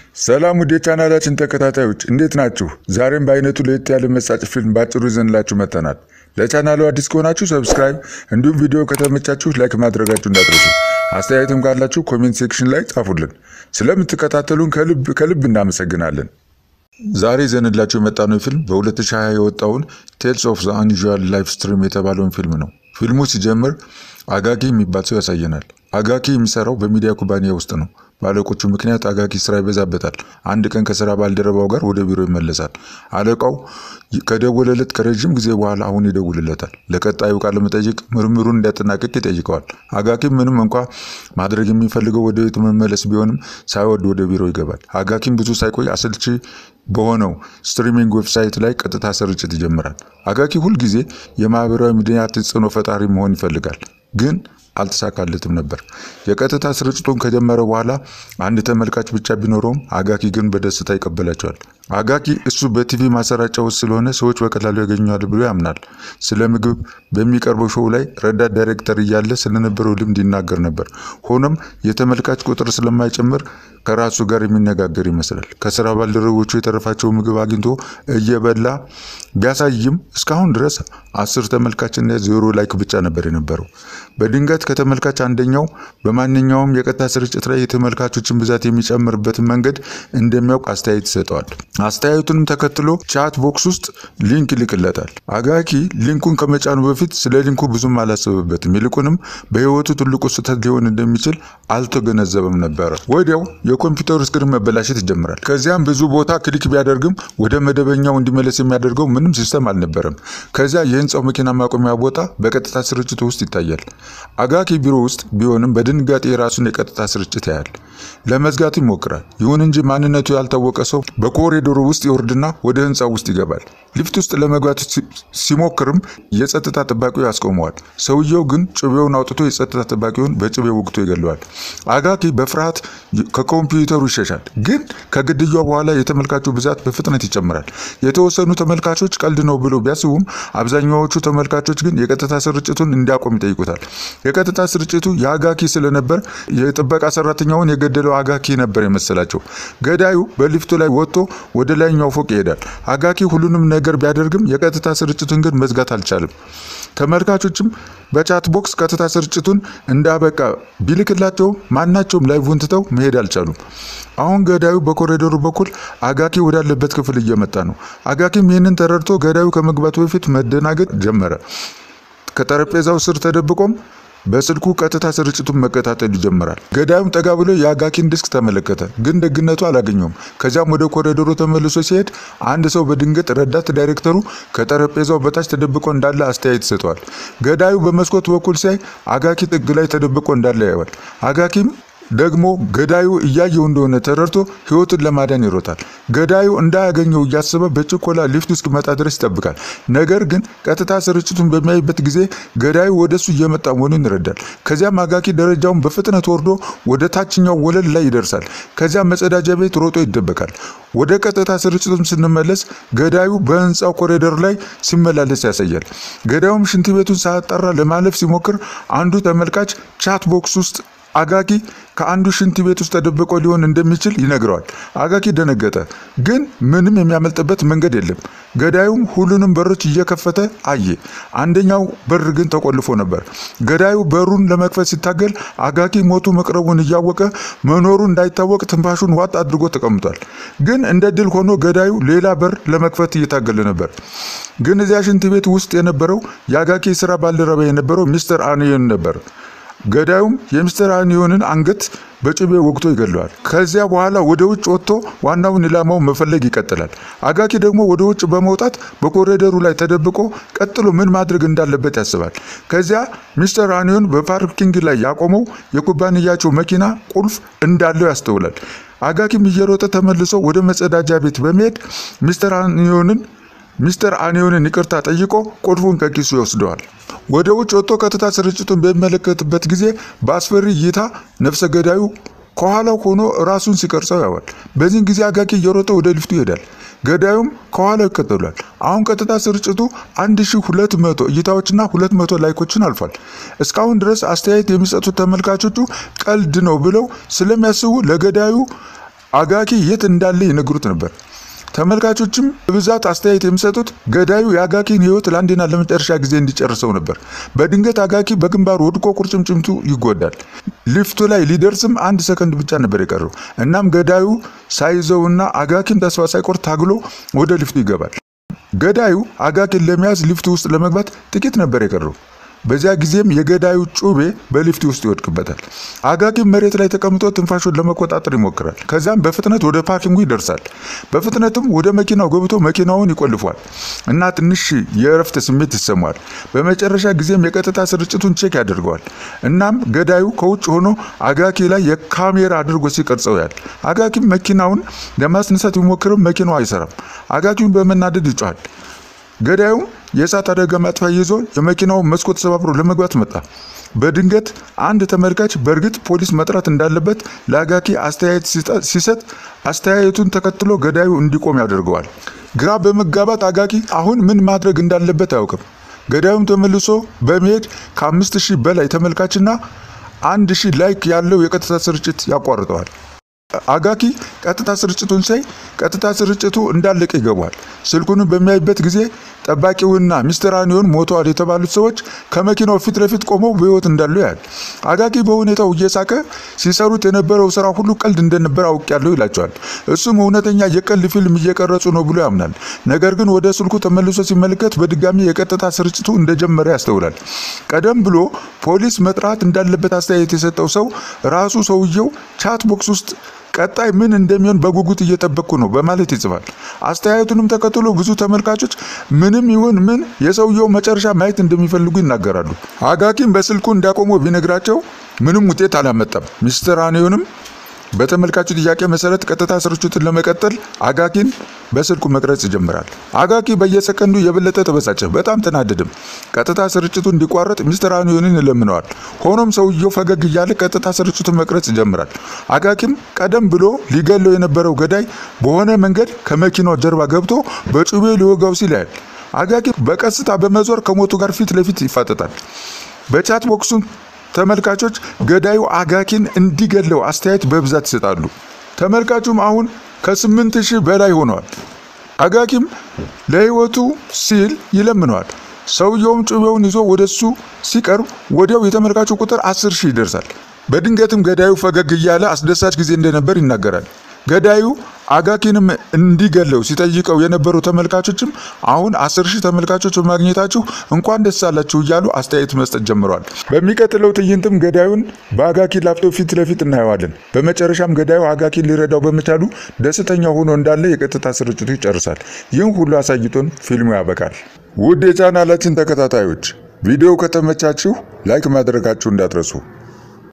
ሰላም ውድ የቻናላችን ተከታታዮች እንዴት ናችሁ? ዛሬም በአይነቱ ለየት ያለ መሳጭ ፊልም ባጭሩ ይዘንላችሁ መጥተናል። ለቻናሉ አዲስ ከሆናችሁ ሰብስክራይብ፣ እንዲሁም ቪዲዮ ከተመቻችሁ ላይክ ማድረጋችሁ እንዳትረሱ። አስተያየትም ካላችሁ ኮሜንት ሴክሽን ላይ ጻፉልን። ስለምትከታተሉን ከልብ ከልብ እናመሰግናለን። ዛሬ ይዘንላችሁ የመጣነው ፊልም በ2020 የወጣውን ቴልስ ኦፍ ዘ አንዩዥዋል ላይፍ ስትሪም የተባለውን ፊልም ነው። ፊልሙ ሲጀምር አጋኪ የሚባል ሰው ያሳየናል። አጋኪ የሚሰራው በሚዲያ ኩባንያ ውስጥ ነው። በአለቆቹ ምክንያት አጋኪ ስራ ይበዛበታል። አንድ ቀን ከስራ ባልደረባው ጋር ወደ ቢሮ ይመለሳል። አለቃው ከደወለለት ከረዥም ጊዜ በኋላ አሁን ይደውልለታል። ለቀጣዩ ቃለ መጠይቅ ምርምሩን እንዲያጠናቅቅ ይጠይቀዋል። አጋኪም ምንም እንኳ ማድረግ የሚፈልገው ወደ ቤቱ መመለስ ቢሆንም ሳይወድ ወደ ቢሮ ይገባል። አጋኪም ብዙ ሳይቆይ አሰልቺ በሆነው ስትሪሚንግ ዌብሳይት ላይ ቀጥታ ስርጭት ይጀምራል። አጋኪ ሁልጊዜ የማህበራዊ ሚዲያ ተጽዕኖ ፈጣሪ መሆን ይፈልጋል ግን አልተሳካለትም ነበር። የቀጥታ ስርጭቱን ከጀመረ በኋላ አንድ ተመልካች ብቻ ቢኖረውም አጋኪ ግን በደስታ ይቀበላቸዋል። አጋኪ እሱ በቲቪ ማሰራጫ ውስጥ ስለሆነ ሰዎች በቀላሉ ያገኘዋል ብሎ ያምናል። ስለ ምግብ በሚቀርበው ሾው ላይ ረዳት ዳይሬክተር እያለ ስለነበረው ልምድ ይናገር ነበር። ሆኖም የተመልካች ቁጥር ስለማይጨምር ከራሱ ጋር የሚነጋገር ይመስላል። ከስራ ባልደረቦቹ የተረፋቸው ምግብ አግኝቶ እየበላ ቢያሳይም እስካሁን ድረስ አስር ተመልካችና ዜሮ ላይክ ብቻ ነበር የነበረው። በድንገት ከተመልካች አንደኛው በማንኛውም የቀጥታ ስርጭት ላይ የተመልካቾችን ብዛት የሚጨምርበትን መንገድ እንደሚያውቅ አስተያየት ይሰጠዋል። አስተያየቱንም ተከትሎ ቻት ቦክስ ውስጥ ሊንክ ይልክለታል። አጋኪ ሊንኩን ከመጫኑ በፊት ስለ ሊንኩ ብዙም አላሰበበትም። ይልቁንም በህይወቱ ትልቁ ስህተት ሊሆን እንደሚችል አልተገነዘበም ነበረ። ወዲያው የኮምፒውተሩ ስክሪን መበላሸት ይጀምራል። ከዚያም ብዙ ቦታ ክሊክ ቢያደርግም ወደ መደበኛው እንዲመለስ የሚያደርገው ምንም ሲስተም አልነበረም። ከዚያ የህንፃው መኪና ማቆሚያ ቦታ በቀጥታ ስርጭቱ ውስጥ ይታያል። አጋኪ ቢሮ ውስጥ ቢሆንም በድንጋጤ የራሱን የቀጥታ ስርጭት ያያል። ለመዝጋት ይሞክራል። ይሁን እንጂ ማንነቱ ያልታወቀ ሰው በኮሪዶሩ ውስጥ ይወርድና ወደ ህንፃው ውስጥ ይገባል። ሊፍት ውስጥ ለመግባት ሲሞክርም የጸጥታ ጠባቂው ያስቆመዋል። ሰውየው ግን ጩቤውን አውጥቶ የጸጥታ ጠባቂውን በጩቤ ወግቶ ይገለዋል። አጋኪ በፍርሃት ከኮምፒውተሩ ይሸሻል። ግን ከግድያው በኋላ የተመልካቹ ብዛት በፍጥነት ይጨምራል። የተወሰኑ ተመልካቾች ቀልድ ነው ብሎ ቢያስቡም አብዛኛዎቹ ተመልካቾች ግን የቀጥታ ስርጭቱን እንዲያቆም ይጠይቁታል። የቀጥታ ስርጭቱ የአጋኪ ስለነበር የጥበቃ ሰራተኛውን የገደለው አጋኪ ነበር የመሰላቸው። ገዳዩ በሊፍቱ ላይ ወጥቶ ወደ ላይኛው ፎቅ ይሄዳል። አጋኪ ሁሉንም ነገር ቢያደርግም የቀጥታ ስርጭቱን ግን መዝጋት አልቻለም። ተመልካቾችም በቻት ቦክስ ቀጥታ ስርጭቱን እንዳበቃ ቢልክላቸው ማናቸውም ላይቭን ትተው መሄድ አልቻሉም። አሁን ገዳዩ በኮሪዶሩ በኩል አጋኪ ወዳለበት ክፍል እየመጣ ነው። አጋኪም ይህንን ተረድቶ ገዳዩ ከመግባቱ በፊት መደናገጥ ጀመረ። ከጠረጴዛው ስር ተደብቆም በስልኩ ቀጥታ ስርጭቱን መከታተል ይጀምራል። ገዳዩም ጠጋ ብሎ የአጋኪን ዲስክ ተመለከተ፣ ግን ደግነቱ አላገኘውም። ከዚያም ወደ ኮሪዶሩ ተመልሶ ሲሄድ አንድ ሰው በድንገት ረዳት ዳይሬክተሩ ከጠረጴዛው በታች ተደብቆ እንዳለ አስተያየት ይሰጠዋል። ገዳዩ በመስኮት በኩል ሲያይ አጋኪ ጥግ ላይ ተደብቆ እንዳለ ያየዋል። አጋኪም ደግሞ ገዳዩ እያየው እንደሆነ ተረድቶ ሕይወቱን ለማዳን ይሮጣል። ገዳዩ እንዳያገኘው እያሰበ በችኮላ ሊፍት እስኪመጣ ድረስ ይጠብቃል። ነገር ግን ቀጥታ ስርጭቱን በሚያይበት ጊዜ ገዳዩ ወደሱ እየመጣ መሆኑን ይረዳል። ከዚያም አጋኪ ደረጃውን በፍጥነት ወርዶ ወደ ታችኛው ወለል ላይ ይደርሳል። ከዚያም መጸዳጃ ቤት ሮጦ ይደበቃል። ወደ ቀጥታ ስርጭቱን ስንመለስ ገዳዩ በህንፃው ኮሪደር ላይ ሲመላለስ ያሳያል። ገዳዩም ሽንት ቤቱን ሳያጣራ ለማለፍ ሲሞክር አንዱ ተመልካች ቻት ቦክስ ውስጥ አጋኪ ከአንዱ ሽንት ቤት ውስጥ ተደብቆ ሊሆን እንደሚችል ይነግረዋል። አጋኪ ደነገጠ፣ ግን ምንም የሚያመልጥበት መንገድ የለም። ገዳዩም ሁሉንም በሮች እየከፈተ አየ። አንደኛው በር ግን ተቆልፎ ነበር። ገዳዩ በሩን ለመክፈት ሲታገል አጋኪ ሞቱ መቅረቡን እያወቀ መኖሩ እንዳይታወቅ ትንፋሹን ዋጥ አድርጎ ተቀምጧል። ግን እንደ ድል ሆኖ ገዳዩ ሌላ በር ለመክፈት እየታገለ ነበር። ግን እዚያ ሽንት ቤት ውስጥ የነበረው የአጋኪ ስራ ባልደረባ የነበረው ሚስተር አንዮን ነበር። ገዳዩም የሚስተር አንዮንን አንገት በጩቤ ወግቶ ይገለዋል። ከዚያ በኋላ ወደ ውጭ ወጥቶ ዋናውን ኢላማውን መፈለግ ይቀጥላል። አጋኪ ደግሞ ወደ ውጭ በመውጣት በኮሪደሩ ላይ ተደብቆ ቀጥሎ ምን ማድረግ እንዳለበት ያስባል። ከዚያ ሚስተር አንዮን በፓርኪንግ ላይ ያቆመው የኩባንያቸው መኪና ቁልፍ እንዳለው ያስተውላል። አጋኪም እየሮጠ ተመልሶ ወደ መጸዳጃ ቤት በመሄድ ሚስተር አንዮንን ሚስተር አንዮንን ይቅርታ ጠይቆ ቁልፉን ከኪሱ ይወስደዋል። ወደ ውጭ ወጥቶ ቀጥታ ስርጭቱን በሚመለከትበት ጊዜ በአስፈሪ እይታ ነፍሰ ገዳዩ ከኋላው ሆኖ ራሱን ሲቀርጸው ያዋል። በዚህን ጊዜ አጋኪ እየሮጠ ወደ ሊፍቱ ይሄዳል። ገዳዩም ከኋላው ይከተሏል። አሁን ቀጥታ ስርጭቱ 1200 እይታዎችና 200 ላይኮችን አልፏል። እስካሁን ድረስ አስተያየት የሚሰጡት ተመልካቾቹ ቀልድ ነው ብለው ስለሚያስቡ ለገዳዩ አጋኪ የት እንዳለ ይነግሩት ነበር። ተመልካቾችም በብዛት አስተያየት የሚሰጡት ገዳዩ የአጋኪን ሕይወት ለአንዴና ለመጨረሻ ጊዜ እንዲጨርሰው ነበር። በድንገት አጋኪ በግንባሩ ወድቆ ቁርጭምጭምቱ ይጎዳል። ሊፍቱ ላይ ሊደርስም አንድ ሰከንድ ብቻ ነበር የቀረው። እናም ገዳዩ ሳይዘውና አጋኪን ተስፋ ሳይቆርጥ ታግሎ ወደ ሊፍቱ ይገባል። ገዳዩ አጋኪን ለመያዝ ሊፍቱ ውስጥ ለመግባት ጥቂት ነበር የቀረው። በዚያ ጊዜም የገዳዩ ጩቤ በሊፍት ውስጥ ይወድቅበታል። አጋኪም መሬት ላይ ተቀምጦ ትንፋሹን ለመቆጣጠር ይሞክራል። ከዚያም በፍጥነት ወደ ፓርኪንጉ ይደርሳል። በፍጥነትም ወደ መኪናው ገብቶ መኪናውን ይቆልፏል እና ትንሽ የእረፍት ስሜት ይሰማዋል። በመጨረሻ ጊዜም የቀጥታ ስርጭቱን ቼክ ያደርገዋል። እናም ገዳዩ ከውጭ ሆኖ አጋኪ ላይ የካሜራ አድርጎ ሲቀርጸው ያል። አጋኪም መኪናውን ለማስነሳት ቢሞክርም መኪናው አይሰራም። አጋኪውን በመናደድ ይጮሃል። ገዳዩም የእሳት አደጋ ማጥፊያ ይዞ የመኪናውን መስኮት ሰባብሮ ለመግባት መጣ። በድንገት አንድ ተመልካች በእርግጥ ፖሊስ መጥራት እንዳለበት ለአጋኪ አስተያየት ሲሰጥ አስተያየቱን ተከትሎ ገዳዩ እንዲቆም ያደርገዋል። ግራ በመጋባት አጋኪ አሁን ምን ማድረግ እንዳለበት አያውቅም። ገዳዩም ተመልሶ በመሄድ ከአምስት ሺህ በላይ ተመልካችና አንድ ሺህ ላይክ ያለው የቀጥታ ስርጭት ያቋርጠዋል። አጋኪ ቀጥታ ስርጭቱን ሳይ ቀጥታ ስርጭቱ እንዳለቀ ይገባዋል። ስልኩንም በሚያይበት ጊዜ ጠባቂውና ሚስተር አኒዮን ሞተዋል የተባሉት ሰዎች ከመኪናው ፊት ለፊት ቆመው በሕይወት እንዳሉ ያህል አጋኪ በሁኔታው እየሳቀ ሲሰሩት የነበረው ስራ ሁሉ ቀልድ እንደነበር አውቄያለሁ ይላቸዋል። እሱም እውነተኛ የቀልድ ፊልም እየቀረጹ ነው ብሎ ያምናል። ነገር ግን ወደ ስልኩ ተመልሶ ሲመለከት በድጋሚ የቀጥታ ስርጭቱ እንደጀመረ ያስተውላል። ቀደም ብሎ ፖሊስ መጥራት እንዳለበት አስተያየት የሰጠው ሰው ራሱ ሰውየው ቻት ቦክስ ውስጥ ቀጣይ ምን እንደሚሆን በጉጉት እየጠበቅኩ ነው በማለት ይጽፋል። አስተያየቱንም ተከትሎ ብዙ ተመልካቾች ምንም ይሁን ምን የሰውየው መጨረሻ ማየት እንደሚፈልጉ ይናገራሉ። አጋኪም በስልኩ እንዲያቆመው ቢነግራቸው ምንም ውጤት አላመጣም። ሚስተር አኒዮንም በተመልካቹ ጥያቄ መሰረት ቀጥታ ስርጭቱን ለመቀጠል አጋኪን በስልኩ መቅረጽ ይጀምራል። አጋኪ በየሰከንዱ የበለጠ ተበሳጨ፣ በጣም ተናደድም። ቀጥታ ስርጭቱ እንዲቋረጥ ሚስተር አኒዮንን ይለምነዋል። ሆኖም ሰውየው ፈገግ እያለ ቀጥታ ስርጭቱን መቅረጽ ይጀምራል። አጋኪም ቀደም ብሎ ሊገለው የነበረው ገዳይ በሆነ መንገድ ከመኪናው ጀርባ ገብቶ በጩቤ ሊወጋው ሲል ያያል። አጋኪ በቀስታ በመዞር ከሞቱ ጋር ፊት ለፊት ይፋጠጣል። በቻት ቦክሱን ተመልካቾች ገዳዩ አጋኪን እንዲገለው አስተያየት በብዛት ይሰጣሉ። ተመልካቹም አሁን ከስምንት ሺህ በላይ ሆነዋል። አጋኪም ለሕይወቱ ሲል ይለምነዋል። ሰውየውም ጩቤውን ይዞ ወደሱ ሲቀርብ ወዲያው የተመልካቹ ቁጥር አስር ሺህ ይደርሳል። በድንገትም ገዳዩ ፈገግ እያለ አስደሳች ጊዜ እንደነበር ይናገራል። ገዳዩ አጋኪንም እንዲገለው ሲጠይቀው የነበሩ ተመልካቾችም አሁን አስር ሺህ ተመልካቾች በማግኘታችሁ እንኳን ደስ አላችሁ እያሉ አስተያየት መስጠት ጀምረዋል። በሚቀጥለው ትዕይንትም ገዳዩን በአጋኪ ላፕቶፕ ፊት ለፊት እናየዋለን። በመጨረሻም ገዳዩ አጋኪን ሊረዳው በመቻሉ ደስተኛ ሆኖ እንዳለ የቀጥታ ስርጭቱ ይጨርሳል። ይህን ሁሉ አሳይቶን ፊልሙ ያበቃል። ውድ የቻናላችን ተከታታዮች ቪዲዮው ከተመቻችሁ ላይክ ማድረጋችሁ እንዳትረሱ።